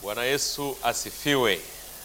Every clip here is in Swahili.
Bwana Yesu asifiwe.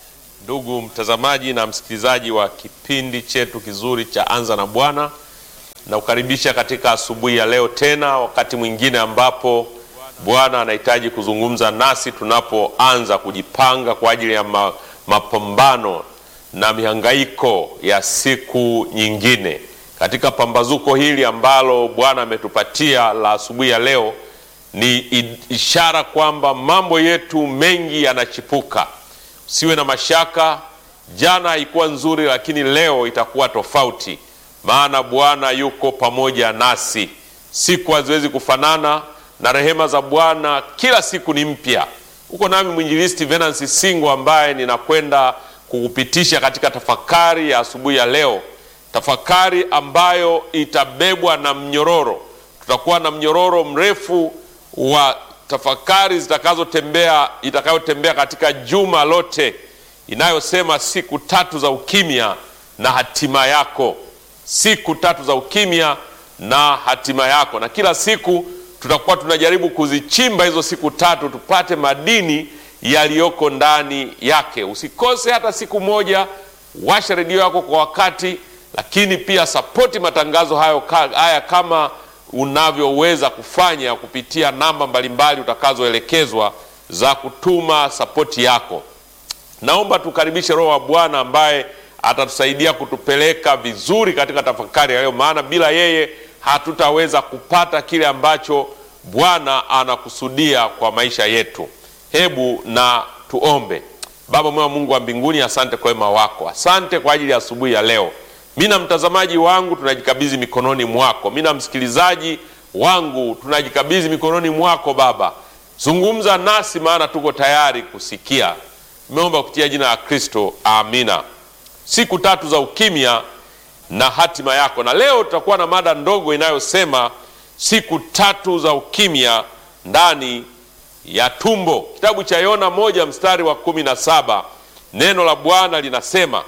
Ndugu mtazamaji na msikilizaji wa kipindi chetu kizuri cha Anza na Bwana, nakukaribisha katika asubuhi ya leo tena, wakati mwingine ambapo Bwana anahitaji kuzungumza nasi tunapoanza kujipanga kwa ajili ya ma, mapambano na mihangaiko ya siku nyingine. Katika pambazuko hili ambalo Bwana ametupatia la asubuhi ya leo ni ishara kwamba mambo yetu mengi yanachipuka. Usiwe na mashaka. Jana haikuwa nzuri, lakini leo itakuwa tofauti, maana Bwana yuko pamoja nasi. Siku haziwezi kufanana na rehema za Bwana kila siku ni mpya. Uko nami mwinjilisti Venansi Singo ambaye ninakwenda kukupitisha katika tafakari ya asubuhi ya leo, tafakari ambayo itabebwa na mnyororo. Tutakuwa na mnyororo mrefu wa tafakari zitakazotembea itakayotembea katika juma lote inayosema siku tatu za ukimya na hatima yako, siku tatu za ukimya na hatima yako. Na kila siku tutakuwa tunajaribu kuzichimba hizo siku tatu tupate madini yaliyoko ndani yake. Usikose hata siku moja, washa redio yako kwa wakati, lakini pia sapoti matangazo hayo haya kama unavyoweza kufanya kupitia namba mbalimbali utakazoelekezwa za kutuma sapoti yako. Naomba tukaribishe Roho wa Bwana ambaye atatusaidia kutupeleka vizuri katika tafakari ya leo, maana bila yeye hatutaweza kupata kile ambacho Bwana anakusudia kwa maisha yetu. Hebu na tuombe. Baba mwema, Mungu wa mbinguni, asante kwa wema wako, asante kwa ajili ya asubuhi ya leo. Mi na mtazamaji wangu tunajikabidhi mikononi mwako. Mi na msikilizaji wangu tunajikabidhi mikononi mwako Baba, zungumza nasi, maana tuko tayari kusikia. Nimeomba kupitia jina la Kristo, amina. Siku tatu za ukimya na hatima yako, na leo tutakuwa na mada ndogo inayosema siku tatu za ukimya ndani ya tumbo. Kitabu cha Yona moja mstari wa kumi na saba neno la Bwana linasema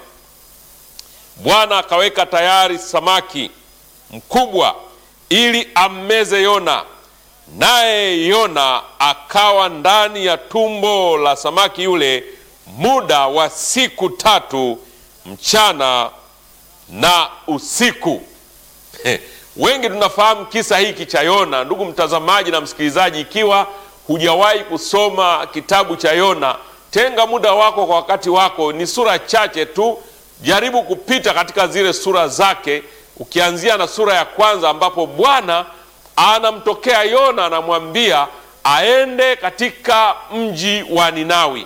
Bwana akaweka tayari samaki mkubwa ili ammeze Yona, naye Yona akawa ndani ya tumbo la samaki yule muda wa siku tatu mchana na usiku. Wengi tunafahamu kisa hiki cha Yona. Ndugu mtazamaji na msikilizaji, ikiwa hujawahi kusoma kitabu cha Yona, tenga muda wako kwa wakati wako, ni sura chache tu jaribu kupita katika zile sura zake, ukianzia na sura ya kwanza ambapo Bwana anamtokea Yona, anamwambia aende katika mji wa Ninawi.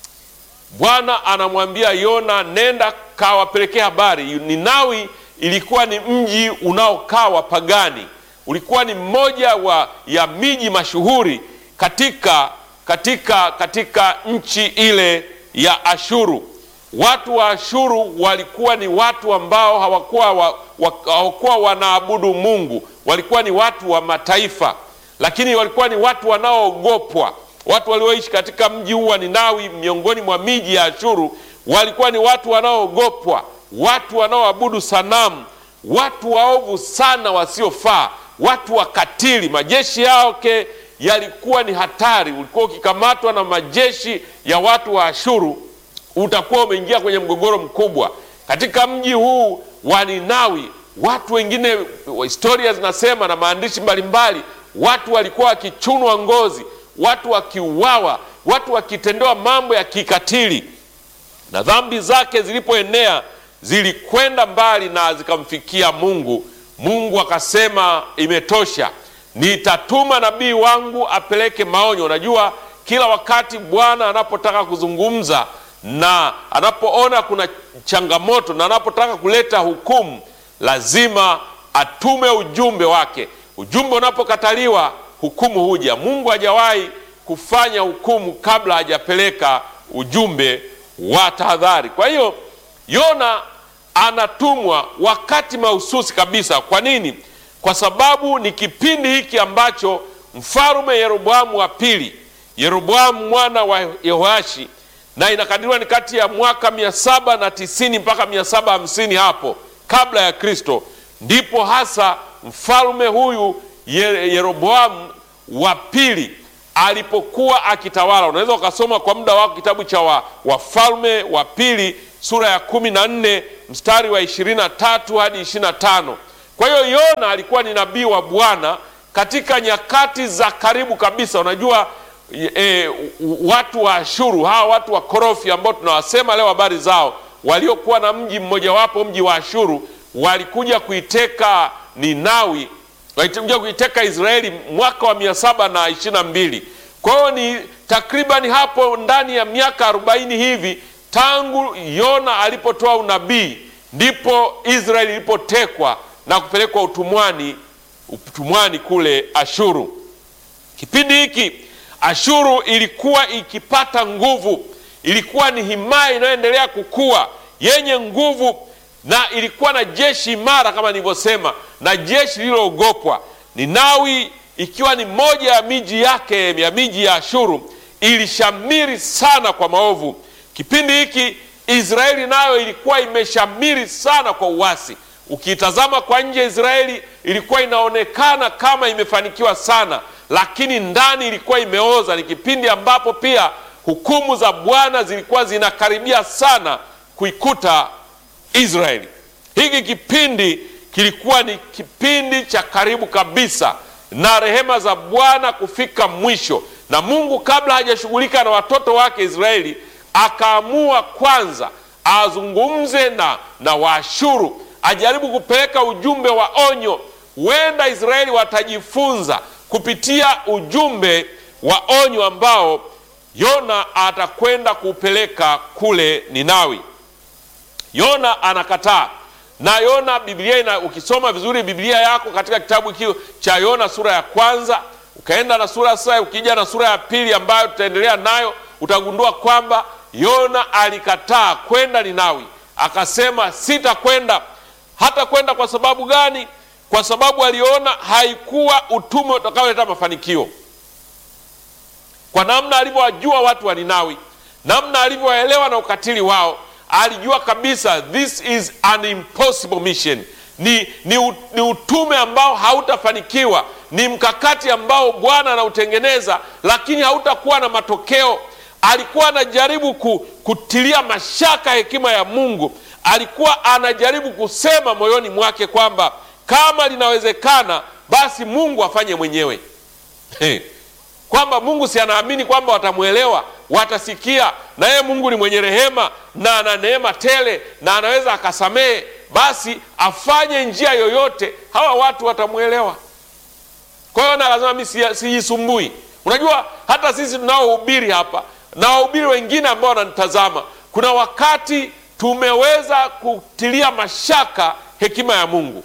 Bwana anamwambia Yona, nenda kawapelekea habari. Ninawi ilikuwa ni mji unaokaa wapagani, ulikuwa ni mmoja wa ya miji mashuhuri katika, katika, katika nchi ile ya Ashuru. Watu wa Ashuru walikuwa ni watu ambao hawakuwa wa, wa, hawakuwa wanaabudu Mungu, walikuwa ni watu wa mataifa, lakini walikuwa ni watu wanaoogopwa. Watu walioishi katika mji huu wa Ninawi, miongoni mwa miji ya Ashuru, walikuwa ni watu wanaoogopwa, watu wanaoabudu sanamu, watu waovu sana, wasiofaa, watu wakatili. Majeshi yake yalikuwa ni hatari. Ulikuwa ukikamatwa na majeshi ya watu wa Ashuru utakuwa umeingia kwenye mgogoro mkubwa katika mji huu wa Ninawi. Watu wengine, historia zinasema na maandishi mbalimbali, watu walikuwa wakichunwa ngozi, watu wakiuawa, watu wakitendewa mambo ya kikatili, na dhambi zake zilipoenea zilikwenda mbali na zikamfikia Mungu. Mungu akasema, imetosha, nitatuma nabii wangu apeleke maonyo. Unajua, kila wakati Bwana anapotaka kuzungumza na anapoona kuna changamoto na anapotaka kuleta hukumu lazima atume ujumbe wake. Ujumbe unapokataliwa hukumu huja. Mungu hajawahi kufanya hukumu kabla hajapeleka ujumbe wa tahadhari. Kwa hiyo Yona anatumwa wakati mahususi kabisa. Kwa nini? Kwa sababu ni kipindi hiki ambacho mfalume Yeroboamu wa pili, Yeroboamu mwana wa Yehoashi na inakadiriwa ni kati ya mwaka mia saba na tisini mpaka mia saba hamsini hapo kabla ya Kristo, ndipo hasa mfalme huyu Yeroboamu wa pili alipokuwa akitawala. Unaweza ukasoma kwa muda wako kitabu cha wa, Wafalme wa Pili sura ya kumi na nne mstari wa ishirini na tatu hadi ishirini na tano. Kwa hiyo Yona alikuwa ni nabii wa Bwana katika nyakati za karibu kabisa. Unajua e, watu wa Ashuru hawa watu wa korofi ambao tunawasema leo habari zao, waliokuwa na mji mmojawapo, mji wa Ashuru, walikuja kuiteka Ninawi, walikuja kuiteka Israeli mwaka wa mia saba na ishirini na mbili. Kwa hiyo ni takribani hapo ndani ya miaka arobaini hivi tangu Yona alipotoa unabii ndipo Israeli ilipotekwa na kupelekwa utumwani, utumwani kule Ashuru. Kipindi hiki Ashuru ilikuwa ikipata nguvu, ilikuwa ni himaya inayoendelea kukua yenye nguvu, na ilikuwa na jeshi imara kama nilivyosema, na jeshi lililoogopwa. Ninawi ikiwa ni moja ya miji yake ya miji ya Ashuru, ilishamiri sana kwa maovu. Kipindi hiki Israeli nayo ilikuwa imeshamiri sana kwa uasi. Ukiitazama kwa nje, Israeli ilikuwa inaonekana kama imefanikiwa sana, lakini ndani ilikuwa imeoza. Ni kipindi ambapo pia hukumu za Bwana zilikuwa zinakaribia sana kuikuta Israeli. Hiki kipindi kilikuwa ni kipindi cha karibu kabisa na rehema za Bwana kufika mwisho, na Mungu kabla hajashughulika na watoto wake Israeli akaamua kwanza azungumze na, na Waashuru, ajaribu kupeleka ujumbe wa onyo. Huenda Israeli watajifunza kupitia ujumbe wa onyo ambao Yona atakwenda kupeleka kule Ninawi. Yona anakataa na Yona, Biblia ina, ukisoma vizuri Biblia yako katika kitabu hiki cha Yona sura ya kwanza ukaenda na sura sasa, ukija na sura ya pili ambayo tutaendelea nayo, utagundua kwamba Yona alikataa kwenda Ninawi, akasema sitakwenda. Hata kwenda kwa sababu gani? Kwa sababu aliona haikuwa utume utakaoleta mafanikio. Kwa namna alivyowajua watu wa Ninawi, namna alivyowaelewa na ukatili wao, alijua kabisa this is an impossible mission. Ni, ni, ni utume ambao hautafanikiwa, ni mkakati ambao Bwana anautengeneza, lakini hautakuwa na matokeo. Alikuwa anajaribu kutilia mashaka hekima ya Mungu. Alikuwa anajaribu kusema moyoni mwake kwamba kama linawezekana, basi Mungu afanye mwenyewe kwamba Mungu si anaamini kwamba watamwelewa, watasikia, na yeye Mungu ni mwenye rehema na ana neema tele na anaweza akasamehe, basi afanye njia yoyote, hawa watu watamwelewa. Kwa hiyo na lazima mi sijisumbui. Unajua, hata sisi tunaohubiri hapa na wahubiri wengine ambao wananitazama, kuna wakati tumeweza kutilia mashaka hekima ya Mungu.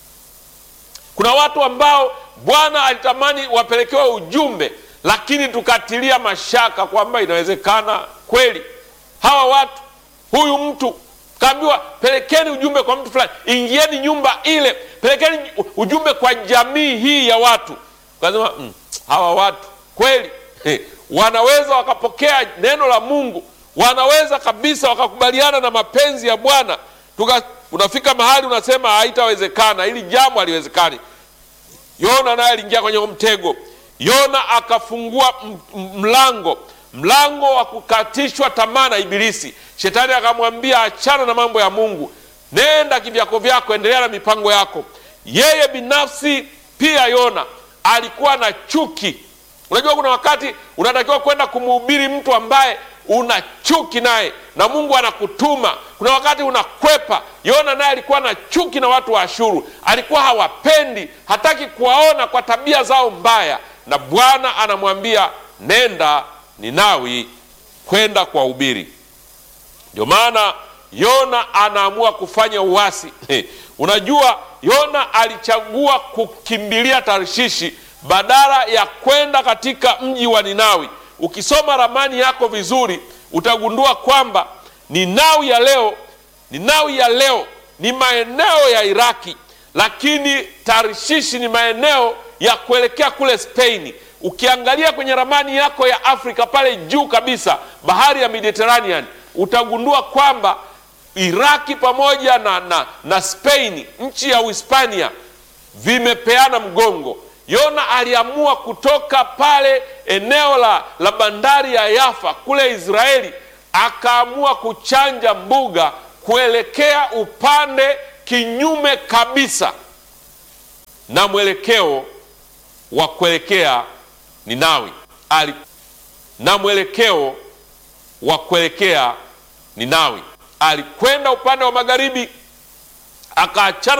Kuna watu ambao Bwana alitamani wapelekewe ujumbe lakini tukatilia mashaka kwamba inawezekana kweli hawa watu, huyu mtu kaambiwa, pelekeni ujumbe kwa mtu fulani, ingieni nyumba ile, pelekeni ujumbe kwa jamii hii ya watu. Kasema mm, hawa watu kweli eh, wanaweza wakapokea neno la Mungu, wanaweza kabisa wakakubaliana na mapenzi ya Bwana. Unafika mahali unasema haitawezekana, hili jambo haliwezekani. Yona naye aliingia kwenye mtego. Yona akafungua mlango mlango wa kukatishwa tamaa na Ibilisi. Shetani akamwambia achana na mambo ya Mungu, nenda kivyako vyako, endelea na mipango yako. Yeye binafsi pia Yona alikuwa na chuki. Unajua, kuna wakati unatakiwa kwenda kumhubiri mtu ambaye una chuki naye na Mungu anakutuma. Kuna wakati unakwepa. Yona naye alikuwa na chuki na watu wa Ashuru, alikuwa hawapendi, hataki kuwaona kwa tabia zao mbaya na Bwana anamwambia nenda Ninawi kwenda kuwahubiri. Ndio maana Yona anaamua kufanya uasi. Unajua, Yona alichagua kukimbilia Tarshishi badala ya kwenda katika mji wa Ninawi. Ukisoma ramani yako vizuri, utagundua kwamba Ninawi ya leo, Ninawi ya leo ni maeneo ya Iraki, lakini Tarshishi ni maeneo ya kuelekea kule Spain. Ukiangalia kwenye ramani yako ya Afrika pale juu kabisa, bahari ya Mediterranean, utagundua kwamba Iraki pamoja na, na, na Spain, nchi ya Uhispania vimepeana mgongo. Yona aliamua kutoka pale eneo la, la bandari ya Yafa kule Israeli, akaamua kuchanja mbuga kuelekea upande kinyume kabisa na mwelekeo wa kuelekea Ninawi ali na mwelekeo wa kuelekea Ninawi. Alikwenda upande wa magharibi akaachana